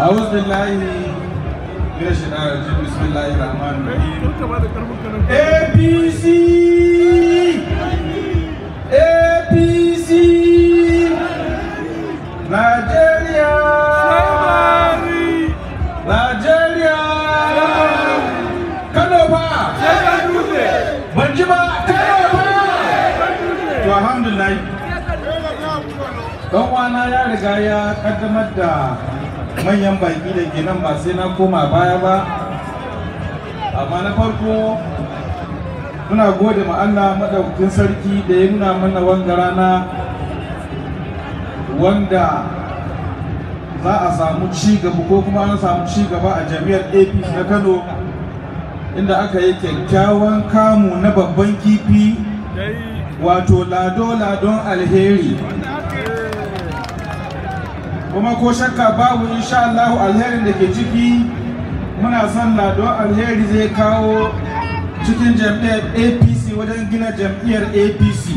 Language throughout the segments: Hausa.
أعوذ بالله من الشيطان الرجيم بسم الله الرحمن الرحيم APC APC Nigeria Nigeria Kano fa ban ji ba Kano fa to alhamdulillah dan wana ya riga ya kaddamar da manyan baki da ke nan ba sai na koma baya ba amma na farko muna gode ma Allah madaukakin sarki da ya nuna mana wanga rana wanda za a samu ci gaba ko kuma an samu ci gaba a jami'ar apc na kano inda aka yi kyakkyawan kamu na babban kifi wato lado-ladon alheri kuma ko shakka babu insha Allah alherin da ke ciki muna son ladon alheri zai kawo cikin jam'iyyar apc wajen gina jam'iyyar apc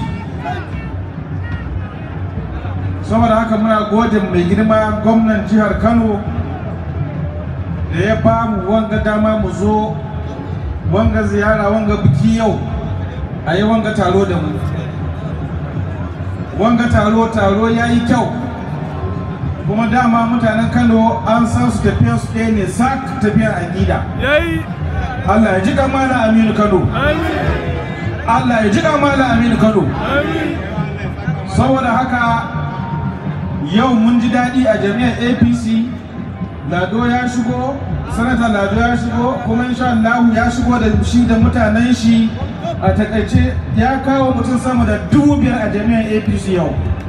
saboda haka muna gode mai girma gwamnan jihar kano da ya ba mu wanga dama mu zo wanga ziyara wanga biki yau a yi wanga taro da mu wanga taro taro ya yi kyau kuma dama mutanen kano an san su tafiyar su ɗaya ne sak tafiyar aƙida Allah ya ji kamala Aminu Kano Allah ya ji kamala Aminu Kano saboda haka yau mun ji daɗi a jami'ar APC Lado ya shigo sanata Lado ya shigo kuma insha Allah ya shigo da shi da mutanen shi a takaice ya kawo mutum sama da dubu biyar a jami'ar APC yau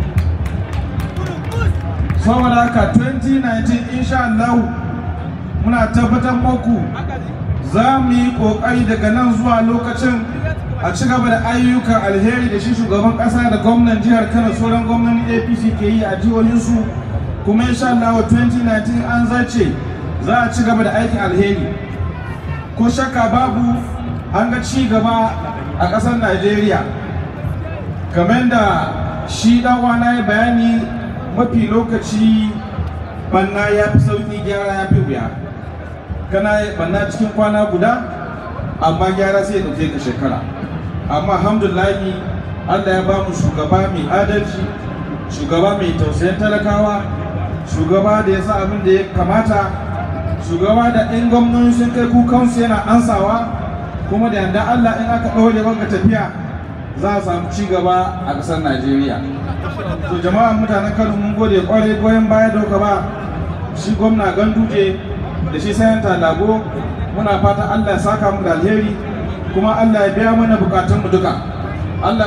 saboda haka 2019 insha Allah muna tabbatar muku za mu yi kokari daga nan zuwa lokacin a ci gaba da ayyukan alheri da shi shugaban kasa da gwamnan jihar kano sauran gwamnan apc ke yi a jihohinsu kuma insha Allah 2019 an zace za a ci gaba da aikin alheri ko shakka babu an ga ci gaba a ƙasar najeriya kamar da shi dan wana ya bayani mafi lokaci banna ya fi sauki gyara ya fi wuya kana banna cikin kwana guda amma gyara sai ya ɗauke ka shekara amma alhamdulahi allah ya ba mu shugaba mai adalci shugaba mai tausayin talakawa shugaba da ya sa abin da ya kamata shugaba da in gwamnoni sun kai kukansu yana ansawa kuma da yanda allah in aka ɗaure wanka tafiya za a samu ci gaba a ƙasar najeriya to jama'a mutanen kano mun gode kwarai goyon baya doka ba shi gwamna ganduje da shi sayanta lago muna fata allah ya saka mu da alheri kuma allah ya biya mana bukatunmu duka allah